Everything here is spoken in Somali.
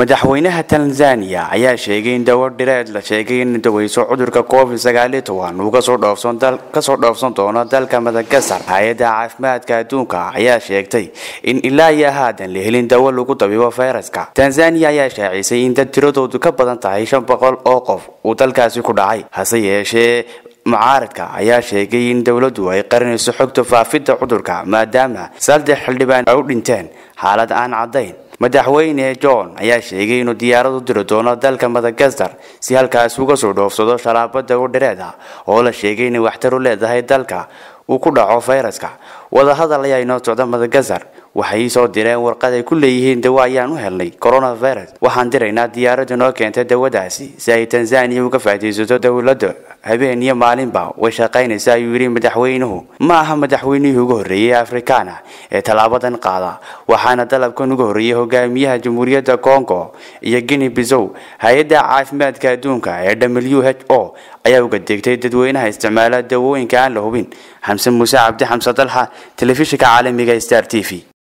madaxweynaha tanzania ayaa sheegay in dawo dhireed la sheegay in daweyso cudurka covid sagaaliyo toban uu kasoo dhoofsan doono dalka madagasar hay-adda caafimaadka adduunka ayaa sheegtay in ilaa iyo haadan la helin dawo lagu dabiibo fayraska tanzania ayaa shaacisay in dad tiradoodu ka badan tahay shan boqol oo qof uu dalkaasi ku dhacay hase yeeshee mucaaradka ayaa sheegay in dowladdu ay qarinayso xogta faafidda cudurka maadaama saddex xildhibaan ay u dhinteen xaalad aan caddayn madaxweyne john ayaa sheegay inuu diyaarad u diri doono dalka madagasar si halkaas uga soo dhoofsado shalaabada u dhireed ah oo la sheegay inay waxtar u leedahay dalka uu ku dhaco fayraska wadahadal ayaa inoo socda madagasar waxay soo direen warqad ay ku leeyihiin dawo ayaan u helnay coronavirus waxaan diraynaa diyaarad inoo keentay dawadaasi si ay tanzania uga faa'iidaysato dowladda habeen iyo maalinba way shaqaynaysa ayuu yidhi madaxweynuhu ma aha madaxweynihii ugu horreeyey afrikaana ee tallaabadan qaada waxaana dalabkan uga horreeyey hogaamiyaha jamhuuriyadda congo iyo guinea bisow hay-adda caafimaadka adduunka ee w h o ayaa uga degtay dadweynaha isticmaala dawooyinka aan la hubin xamse muuse cabdi xamse dalxa telefishinka caalamiga star t v